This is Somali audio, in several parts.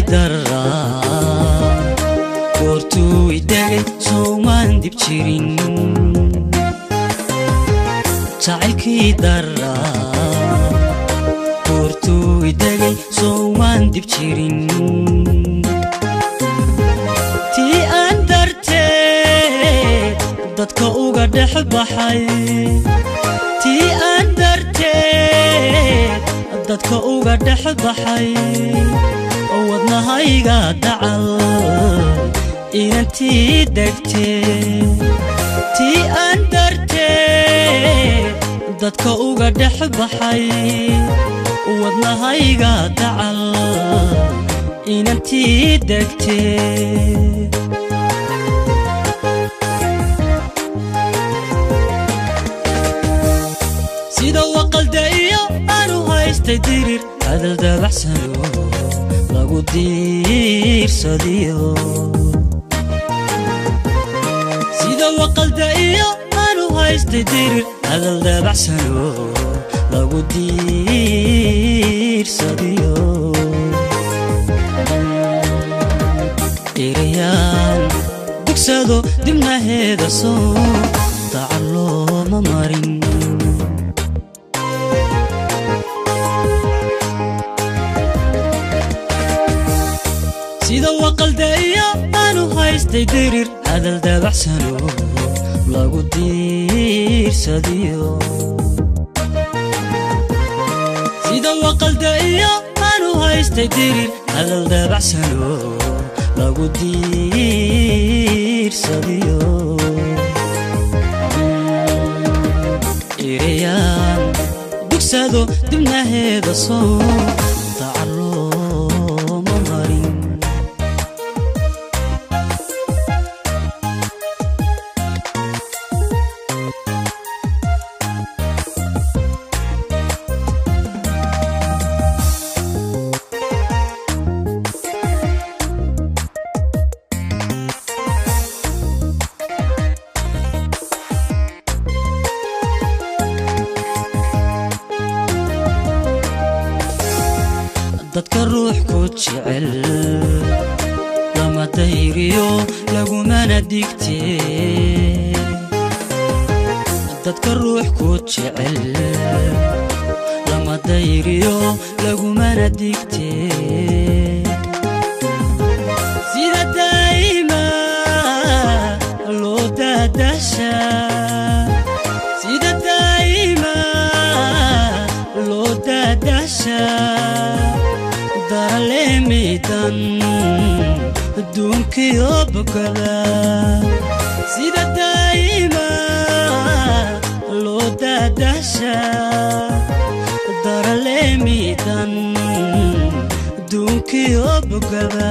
daraa goortuu idegay sowmaan dib jirin jacaylkii daraa goortuu idegay sowmaan dib jirin tii aan darteed dadka uga dhex baxay tii aan darteed dadka uga dhex baxay oo wadnahayga dacal inantii degtee tii aan darteed dadka uga dhex baxay wadnahayga dacal inantii degtee sida waqalda iyo aanu haystay dirir hadal dabaxsano lagu diirsadiyo sida waqalda iyo aanu haystay dirir hadal dabaxsano lagu diirsadiyo erayaan dugsado dibnaheeda soo daca looma marin sida waqalda iyo aanu haystay dirir hadal dabaxsano lagu diirsadiyo sida waqalda iyo aanu haystay dirir hadal dabaxsano lagu diirsadiyo erayaan dugsado dibnaheeda soo dacalooma marin dadka ruux ku jecel lama dayriyo lagumana digtee dadka ruux ku jecel lama dayriyo lagumana digtee sida daa'ima loo daadashaa sida daa'ima loo daadashaa daraleemidan adduunkiyo bogada sida daa'ima loo daadashaa daraleemidan adduunkiyo bogada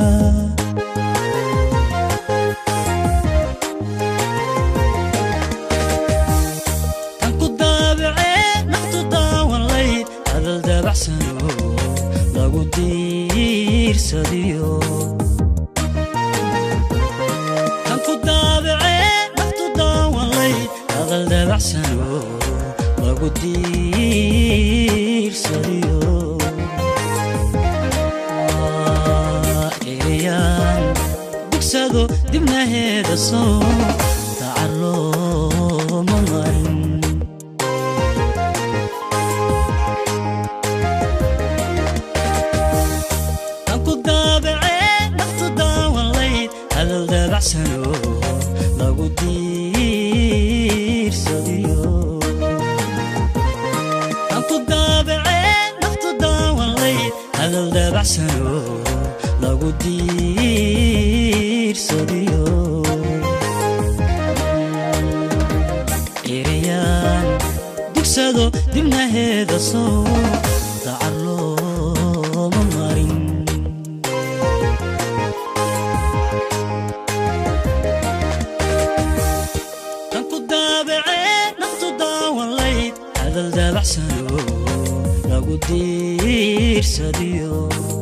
tan ku daabacee naftu daawan layd hadal dabaxsano lagu diirsadiyo tan ku daabacee naftu daawan layd hadal dabaxsano lagu diirsadiyo Waa erayaan dugsado dibnaheeda soo dacar looma marin tan ku daabacee naftu daawan layd hadal dabaxsano lagu diirsadiyo tan ku daabacee naftu daawan layd hadal dabaxsano lagu diirsadiyo erayaan dugsado dibnaheeda soo dacar looma marin tan ku daabacee naftu daawan layd hadal dabaxsano lagu diirsadiyo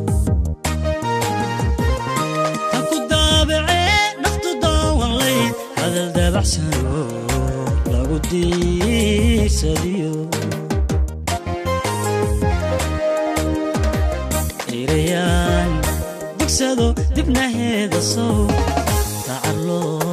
tan ku daabacee naftu daawan layd hadal dabaxsano lagu diirsadiyo erayaan digsado dibnaheeda sow tacarloo